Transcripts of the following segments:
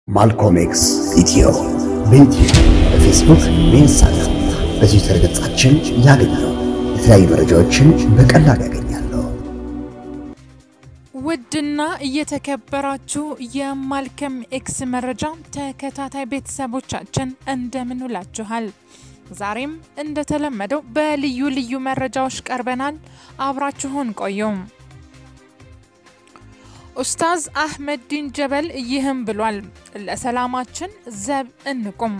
ማልኮም ኤክስ ኢትዮ በዩቲዩብ በፌስቡክ በኢንስታግራም በትዊተር ገጻችን ያገኛሉ። የተለያዩ መረጃዎችን በቀላሉ ያገኛሉ። ውድና እየተከበራችሁ የማልከም ኤክስ መረጃ ተከታታይ ቤተሰቦቻችን እንደምን ውላችኋል? ዛሬም እንደተለመደው በልዩ ልዩ መረጃዎች ቀርበናል። አብራችሁን ቆዩም። ኡስታዝ አህመዲን ጀበል ይህም ብሏል። ለሰላማችን ዘብ እንቁም።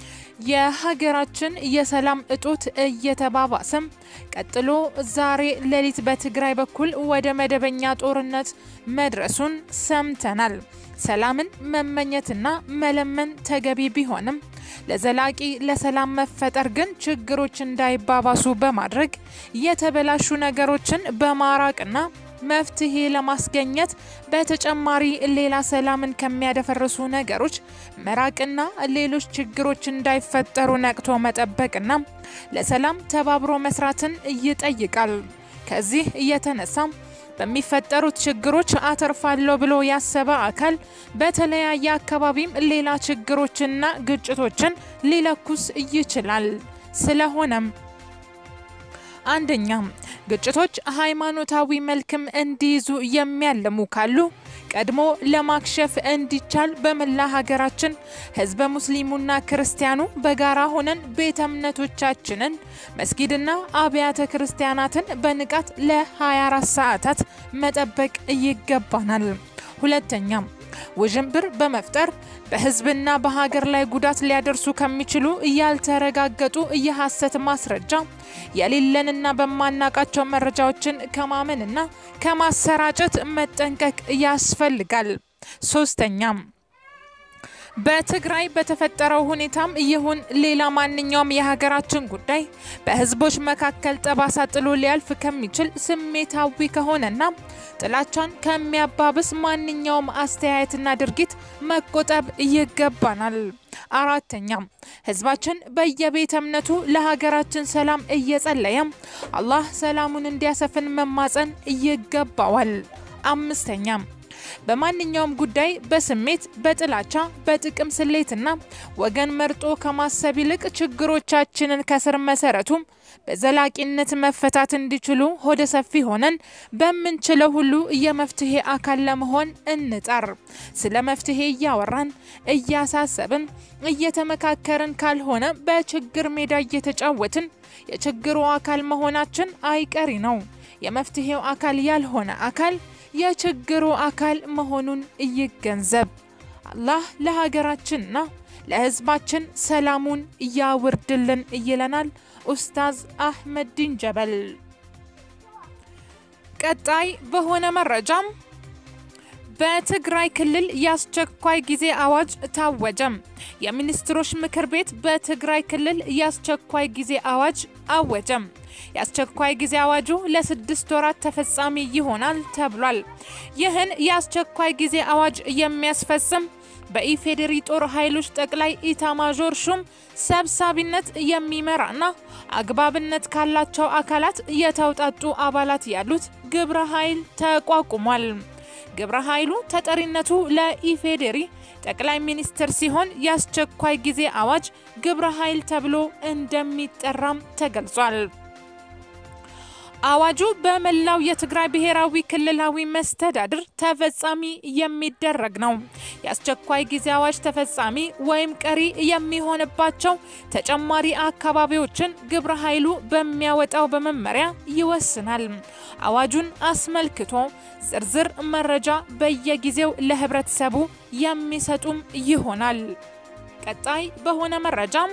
የሀገራችን የሰላም እጦት እየተባባሰም ቀጥሎ ዛሬ ሌሊት በትግራይ በኩል ወደ መደበኛ ጦርነት መድረሱን ሰምተናል። ሰላምን መመኘትና መለመን ተገቢ ቢሆንም ለዘላቂ ለሰላም መፈጠር ግን ችግሮች እንዳይባባሱ በማድረግ የተበላሹ ነገሮችን በማራቅና መፍትሄ ለማስገኘት በተጨማሪ ሌላ ሰላምን ከሚያደፈርሱ ነገሮች መራቅና ሌሎች ችግሮች እንዳይፈጠሩ ነቅቶ መጠበቅና ለሰላም ተባብሮ መስራትን ይጠይቃል። ከዚህ እየተነሳም በሚፈጠሩት ችግሮች አተርፋለሁ ብሎ ያሰበ አካል በተለያየ አካባቢም ሌላ ችግሮችና ግጭቶችን ሊለኩስ ይችላል። ስለሆነም አንደኛ ግጭቶች ሃይማኖታዊ መልክም እንዲይዙ የሚያልሙ ካሉ ቀድሞ ለማክሸፍ እንዲቻል በመላ ሀገራችን ህዝበ ሙስሊሙና ክርስቲያኑ በጋራ ሆነን ቤተ እምነቶቻችንን መስጊድና አብያተ ክርስቲያናትን በንቃት ለ24 ሰዓታት መጠበቅ ይገባናል። ሁለተኛም ውዥንብር በመፍጠር በህዝብና በሀገር ላይ ጉዳት ሊያደርሱ ከሚችሉ ያልተረጋገጡ የሐሰት ማስረጃ የሌለንና በማናቃቸው መረጃዎችን ከማመንና ከማሰራጨት መጠንቀቅ ያስፈልጋል። ሶስተኛም በትግራይ በተፈጠረው ሁኔታም ይሁን ሌላ ማንኛውም የሀገራችን ጉዳይ በህዝቦች መካከል ጠባሳ ጥሎ ሊያልፍ ከሚችል ስሜታዊ ከሆነና ጥላቻን ከሚያባብስ ማንኛውም አስተያየትና ድርጊት መቆጠብ ይገባናል። አራተኛም ህዝባችን በየቤተ እምነቱ ለሀገራችን ሰላም እየጸለየም አላህ ሰላሙን እንዲያሰፍን መማጸን ይገባዋል። አምስተኛም በማንኛውም ጉዳይ በስሜት በጥላቻ በጥቅም ስሌትና ወገን መርጦ ከማሰብ ይልቅ ችግሮቻችንን ከስር መሰረቱም በዘላቂነት መፈታት እንዲችሉ ሆደ ሰፊ ሆነን በምንችለው ሁሉ የመፍትሄ አካል ለመሆን እንጣር። ስለ መፍትሄ እያወራን እያሳሰብን እየተመካከርን ካልሆነ በችግር ሜዳ እየተጫወትን የችግሩ አካል መሆናችን አይቀሪ ነው። የመፍትሄው አካል ያልሆነ አካል የችግሩ አካል መሆኑን ይገንዘብ። አላህ ለሀገራችንና ለህዝባችን ሰላሙን እያውርድልን ይለናል ኡስታዝ አህመዲን ጀበል። ቀጣይ በሆነ መረጃም በትግራይ ክልል የአስቸኳይ ጊዜ አዋጅ ታወጀም። የሚኒስትሮች ምክር ቤት በትግራይ ክልል የአስቸኳይ ጊዜ አዋጅ አወጀም። የአስቸኳይ ጊዜ አዋጁ ለስድስት ወራት ተፈጻሚ ይሆናል ተብሏል። ይህን የአስቸኳይ ጊዜ አዋጅ የሚያስፈጽም በኢፌዴሪ ጦር ኃይሎች ጠቅላይ ኢታማዦር ሹም ሰብሳቢነት የሚመራና አግባብነት ካላቸው አካላት የተውጣጡ አባላት ያሉት ግብረ ኃይል ተቋቁሟል። ግብረ ኃይሉ ተጠሪነቱ ለኢፌዴሪ ጠቅላይ ሚኒስትር ሲሆን የአስቸኳይ ጊዜ አዋጅ ግብረ ኃይል ተብሎ እንደሚጠራም ተገልጿል። አዋጁ በመላው የትግራይ ብሔራዊ ክልላዊ መስተዳድር ተፈጻሚ የሚደረግ ነው። የአስቸኳይ ጊዜ አዋጅ ተፈጻሚ ወይም ቀሪ የሚሆንባቸው ተጨማሪ አካባቢዎችን ግብረ ኃይሉ በሚያወጣው በመመሪያ ይወስናል። አዋጁን አስመልክቶ ዝርዝር መረጃ በየጊዜው ለህብረተሰቡ የሚሰጡም ይሆናል። ቀጣይ በሆነ መረጃም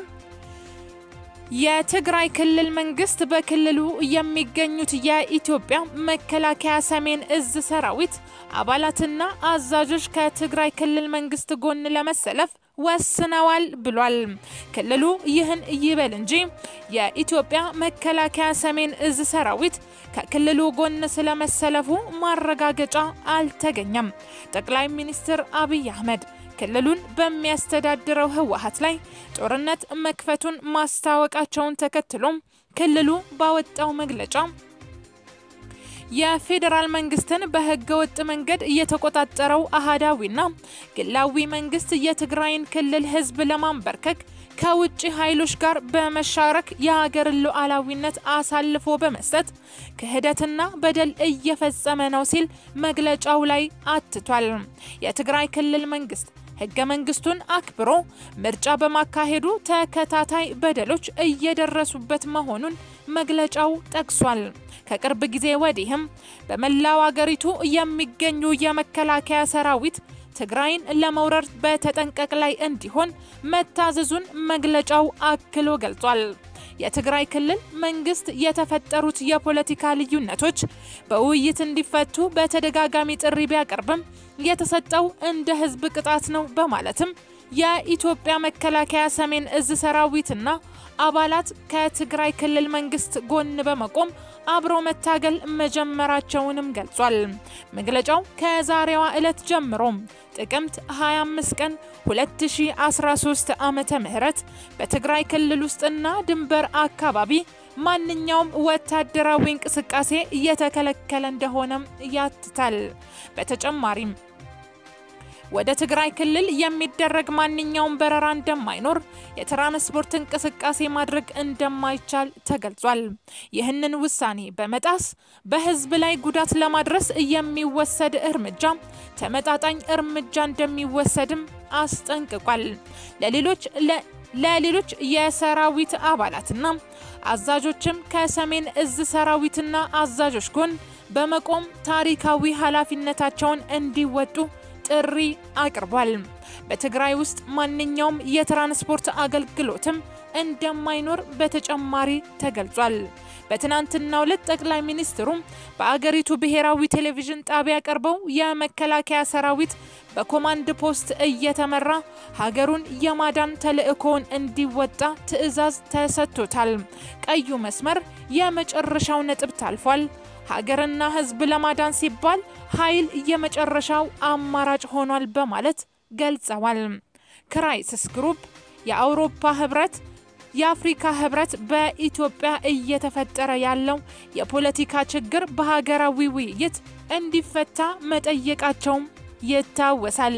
የትግራይ ክልል መንግስት በክልሉ የሚገኙት የኢትዮጵያ መከላከያ ሰሜን እዝ ሰራዊት አባላትና አዛዦች ከትግራይ ክልል መንግስት ጎን ለመሰለፍ ወስነዋል ብሏል። ክልሉ ይህን ይበል እንጂ የኢትዮጵያ መከላከያ ሰሜን እዝ ሰራዊት ከክልሉ ጎን ስለመሰለፉ ማረጋገጫ አልተገኘም። ጠቅላይ ሚኒስትር አብይ አህመድ ክልሉን በሚያስተዳድረው ህወሀት ላይ ጦርነት መክፈቱን ማስታወቃቸውን ተከትሎም ክልሉ ባወጣው መግለጫ የፌዴራል መንግስትን በህገ ወጥ መንገድ እየተቆጣጠረው አህዳዊና ግላዊ መንግስት የትግራይን ክልል ህዝብ ለማንበርከክ ከውጭ ኃይሎች ጋር በመሻረክ የሀገርን ሉዓላዊነት አሳልፎ በመስጠት ክህደትና በደል እየፈጸመ ነው ሲል መግለጫው ላይ አትቷል። የትግራይ ክልል መንግስት ህገ መንግስቱን አክብሮ ምርጫ በማካሄዱ ተከታታይ በደሎች እየደረሱበት መሆኑን መግለጫው ጠቅሷል። ከቅርብ ጊዜ ወዲህም በመላው አገሪቱ የሚገኙ የመከላከያ ሰራዊት ትግራይን ለመውረር በተጠንቀቅ ላይ እንዲሆን መታዘዙን መግለጫው አክሎ ገልጿል። የትግራይ ክልል መንግስት የተፈጠሩት የፖለቲካ ልዩነቶች በውይይት እንዲፈቱ በተደጋጋሚ ጥሪ ቢያቀርብም የተሰጠው እንደ ህዝብ ቅጣት ነው በማለትም የኢትዮጵያ መከላከያ ሰሜን እዝ ሰራዊትና አባላት ከትግራይ ክልል መንግስት ጎን በመቆም አብሮ መታገል መጀመራቸውንም ገልጿል። መግለጫው ከዛሬዋ ዕለት ጀምሮ ጥቅምት 25 ቀን 2013 ዓመተ ምህረት በትግራይ ክልል ውስጥና ድንበር አካባቢ ማንኛውም ወታደራዊ እንቅስቃሴ እየተከለከለ እንደሆነም ያትታል። በተጨማሪም ወደ ትግራይ ክልል የሚደረግ ማንኛውም በረራ እንደማይኖር፣ የትራንስፖርት እንቅስቃሴ ማድረግ እንደማይቻል ተገልጿል። ይህንን ውሳኔ በመጣስ በህዝብ ላይ ጉዳት ለማድረስ የሚወሰድ እርምጃ ተመጣጣኝ እርምጃ እንደሚወሰድም አስጠንቅቋል። ለሌሎች ለሌሎች የሰራዊት አባላትና አዛዦችም ከሰሜን እዝ ሰራዊትና አዛዦች ጎን በመቆም ታሪካዊ ኃላፊነታቸውን እንዲወጡ ጥሪ አቅርቧል። በትግራይ ውስጥ ማንኛውም የትራንስፖርት አገልግሎትም እንደማይኖር በተጨማሪ ተገልጿል። በትናንትናው ዕለት ጠቅላይ ሚኒስትሩም በአገሪቱ ብሔራዊ ቴሌቪዥን ጣቢያ ቀርበው የመከላከያ ሰራዊት በኮማንድ ፖስት እየተመራ ሀገሩን የማዳን ተልዕኮውን እንዲወጣ ትዕዛዝ ተሰጥቶታል። ቀዩ መስመር የመጨረሻው ነጥብ ታልፏል። ሀገርና ሕዝብ ለማዳን ሲባል ኃይል የመጨረሻው አማራጭ ሆኗል በማለት ገልጸዋል። ክራይሲስ ግሩፕ፣ የአውሮፓ ህብረት፣ የአፍሪካ ህብረት በኢትዮጵያ እየተፈጠረ ያለው የፖለቲካ ችግር በሀገራዊ ውይይት እንዲፈታ መጠየቃቸውም ይታወሳል።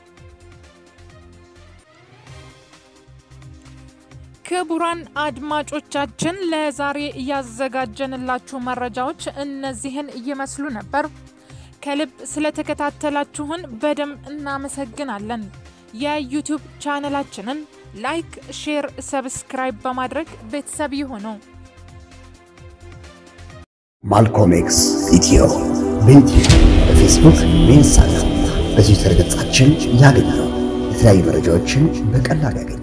ክቡራን አድማጮቻችን ለዛሬ እያዘጋጀንላችሁ መረጃዎች እነዚህን ይመስሉ ነበር። ከልብ ስለተከታተላችሁን በደንብ እናመሰግናለን። የዩቲዩብ ቻነላችንን ላይክ፣ ሼር፣ ሰብስክራይብ በማድረግ ቤተሰብ ይሁኑ። ማልኮም ኤክስ ኢትዮ በዩቲዩብ በፌስቡክ በኢንስታግራም በትዊተር ገጻችን ያገኙ። የተለያዩ መረጃዎችን በቀላል ያገኛል።